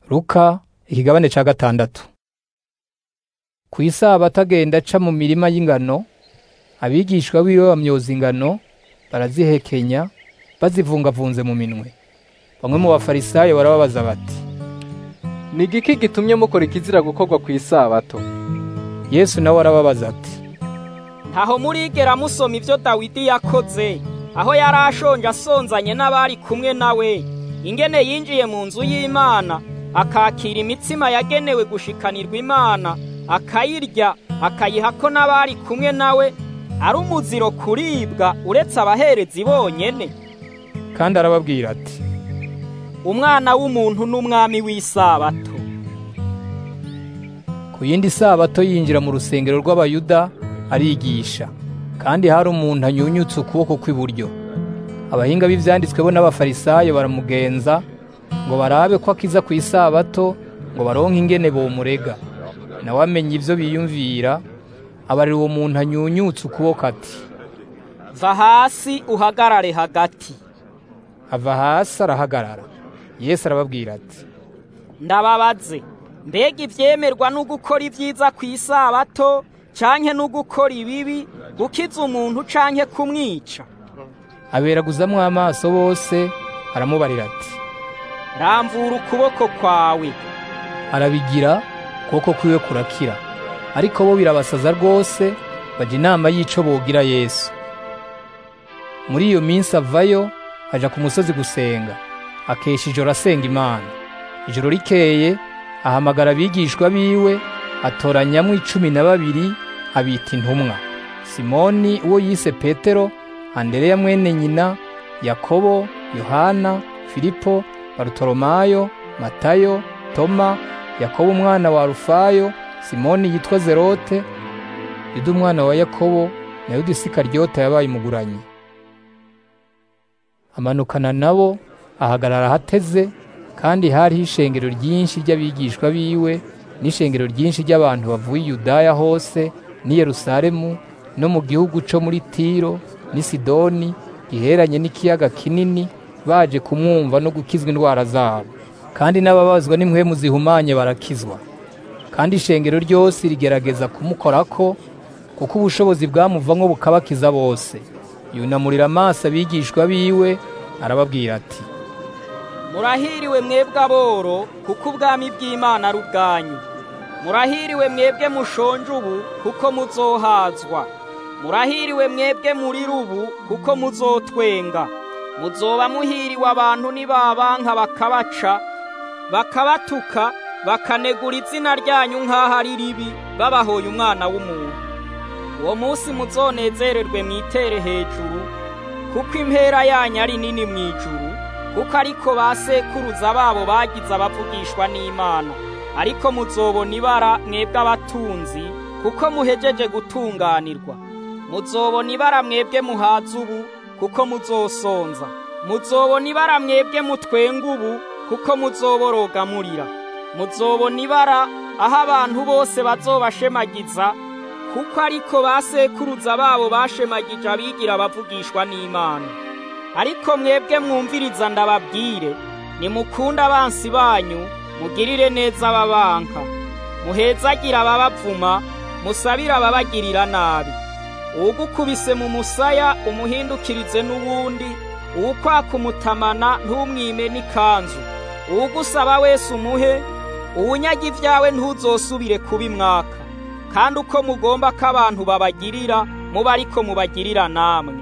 Luka ikigabane ca gatandatu ku isabato agenda aca mu mirima y'ingano abigishwa biwe bamyoza ingano barazihekenya bazivungavunze mu minwe bamwe mu bafarisayo barababaza bati ni igiki gitumye mukora ikizira gukorwa ku isabato yesu nawe arababaza ati ntaho murigera musoma ibyo dawidi yakoze aho yari ashonje asonzanye n'abari kumwe nawe ingene yinjiye mu nzu y'imana akakira imitsima yagenewe gushikanirwa imana akayirya akayiha ko n'abari kumwe nawe ari umuziro kuribwa uretse abaherezi bonyene kandi arababwira ati umwana w'umuntu n'umwami w'isabato ku yindi sabato yinjira mu rusengero rw'abayuda arigisha kandi hari umuntu anyunyutse ukuboko kw'iburyo abahinga b'ivyanditswe bo n'abafarisayo baramugenza ngo barabe ko akiza ku isabato ngo baronke ingene bomurega nawe amenya ivyo biyumvira abarira uwo muntu anyunyutse ukuboko ati va hasi uhagarare hagati ava hasi arahagarara yesu arababwira ati ndababaze mbega ivyemerwa no gukora ibyiza ku isabato canke no gukora ibibi gukiza umuntu canke kumwica aberaguzamwo amaso bose aramubarira ati ramvura ukuboko kwawe arabigira ukuboko kwiwe kurakira ariko bo birabasaza rwose baja inama y'ico bogira yesu muri iyo minsi avayo aja ku musozi gusenga akesha ijoro asenga imana ijoro rikeye ahamagara abigishwa biwe atoranyamwo icumi na babiri abita intumwa simoni uwo yise petero andereya mwene nyina yakobo yohana filipo barutolomayo matayo toma yakobo umwana wa rufayo simoni yitwa zerote yuda umwana wa yakobo na yuda isikaryota yabaye umuguranyi amanukana nabo ahagarara ahateze kandi hariho ishengero ryinshi ry'abigishwa biwe n'ishengero ryinshi ry'abantu bavuye i yudaya hose n'i yerusalemu no mu gihugu co muri tiro n'i sidoni giheranye n'ikiyaga kinini baje kumwumva no gukizwa indwara zabo kandi n'ababazwa n'impwemu zihumanye barakizwa kandi ishengero ryose rigerageza kumukorako kuko ubushobozi bwamuvamwo bukabakiza bose yunamurira amaso abigishwa biwe arababwira ati murahiriwe mwebwe aboro kuko ubwami bw'imana ari ubwanyu murahiriwe mwebwe mushonje ubu kuko muzohazwa murahiriwe mwebwe muri rubu kuko muzotwenga muzoba muhiriwe abantu nibabanka bakabaca bakabatuka bakanegura izina ryanyu nk'aho ari ribi babahoye umwana w'umuntu uwo munsi muzonezererwe mwitere hejuru kuko impera yanyu ari nini mu ijuru kuko ariko ba sekuruza babo bagize abavugishwa n'imana ariko muzobona ibara mwebwe abatunzi kuko muhejeje gutunganirwa muzobona ibara mwebwe muhaza ubu kuko muzosonza muzobona ibara mwebwe mutwenga ubu kuko muzoboroga murira muzobona ibara aho abantu bose bazobashemagiza kuko ariko ba sekuruza babo bashemagije abigira abavugishwa n'imana ariko mwebwe mwumviriza ndababwire nimukunde abansi banyu mugirire neza ababanka muhezagire ababavuma musabire ababagirira nabi uwugukubise mu musaya umuhindukirize n'uwundi uwukwaka umutamana ntumwime n'ikanzu uwugusaba wese umuhe uwunyaga ibyawe ntuzosubire kubimwaka kandi uko mugomba ko abantu babagirira muba ariko mubagirira namwe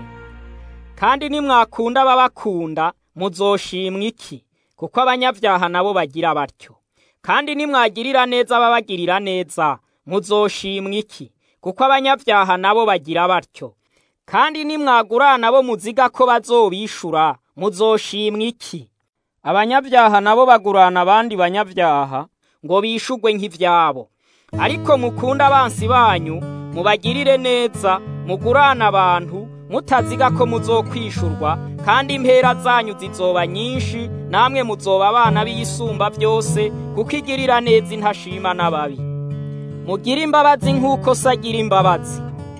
kandi nimwakunda ababakunda muzoshimwa iki kuko abanyabyaha nabo bagira batyo kandi nimwagirira neza ababagirira neza muzoshimwa iki kuko abanyabyaha nabo bagira batyo kandi nimwagurana bo muziga ko bazobishura muzoshimwa iki abanyabyaha nabo bagurana abandi banyabyaha ngo bishugwe nk'ivyabo ariko mukunda abansi banyu mubagirire neza mugurana abantu mutaziga ko muzokwishurwa kandi impera zanyu zizoba nyinshi namwe muzoba abana b'iyisumba byose kuko igirira neza intashima n'ababi mugire imbabazi nk'uko se agira imbabazi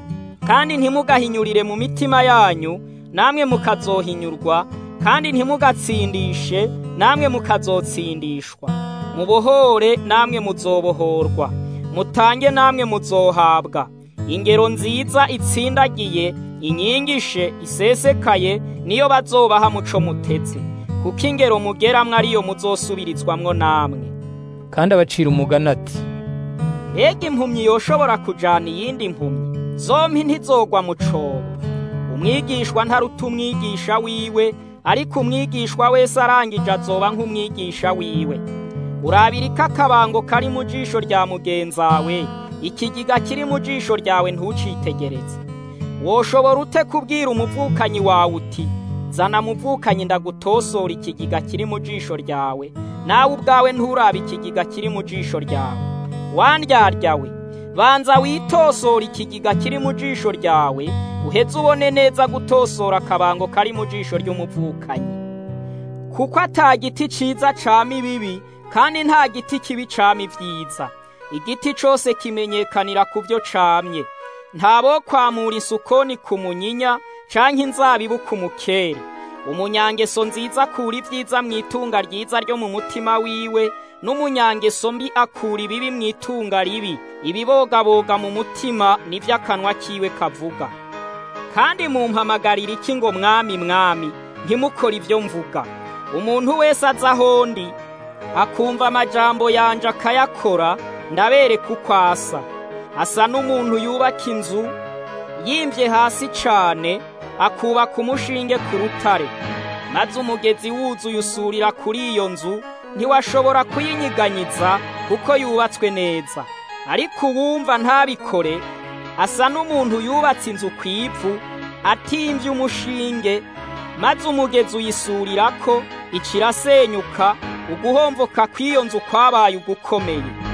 kandi ntimugahinyurire mu mitima yanyu namwe mukazohinyurwa kandi ntimugatsindishe namwe mukazotsindishwa mubohore namwe muzobohorwa mutange namwe muzohabwa ingero nziza itsindagiye inyigishe isesekaye niyo bazobaha muco mutetse kuko ingero mugeramwo ariyo muzosubirizwamwo namwe kandi abacira umugani ati mbega impumyi yoshobora kujana iyindi impumyi zompi ntizogwa mu cobo umwigishwa ntaruta umwigisha wiwe ariko umwigishwa wese arangije azoba nk'umwigisha wiwe urabira ko akabango kari mu jisho rya mugenzawe ikigiga kiri mu jisho ryawe ntucitegereze woshobora ute kubwira umuvukanyi wawe uti zana muvukanyi ndagutosora ikigiga kiri mu jisho ryawe nawe ubwawe nturabe ikigiga kiri mu jisho ryawe wandyaryawe banza witosora ikigiga kiri mu jisho ryawe uheze ubone neza gutosora akabango kari mu jisho ry'umuvukanyi kuko ata giti ciza cama ibibi kandi nta giti kibi cama ibyiza igiti cose kimenyekanira ku byo camye ntabo kwamura isukoni ku munyinya canke inzabibu ku mukere umunyangeso nziza akura ibyiza mu itunga ryiza ryo mu mutima wiwe n'umunyangeso mbi akura ibibi mu itunga ribi ibibogaboga mu mutima nivyo akanwa kiwe kavuga kandi mumpamagarira iki ngo mwami mwami ntimukore ibyo mvuga umuntu wese aza ahondi akumva amajambo yanje akayakora ndabereka uko asa asa n'umuntu yubaka inzu yimvye hasi cane akubaka umushinge ku rutare maze umugezi wuzuye usurira kuri iyo nzu ntiwashobora kuyinyiganyiza kuko yubatswe neza ariko uwumva ntabikore asa n'umuntu yubatse inzu ku ivu atimvye umushinge maze umugezi uyisurirako icirasenyuka uguhomvoka kw'iyo nzu kwabaye ugukomeye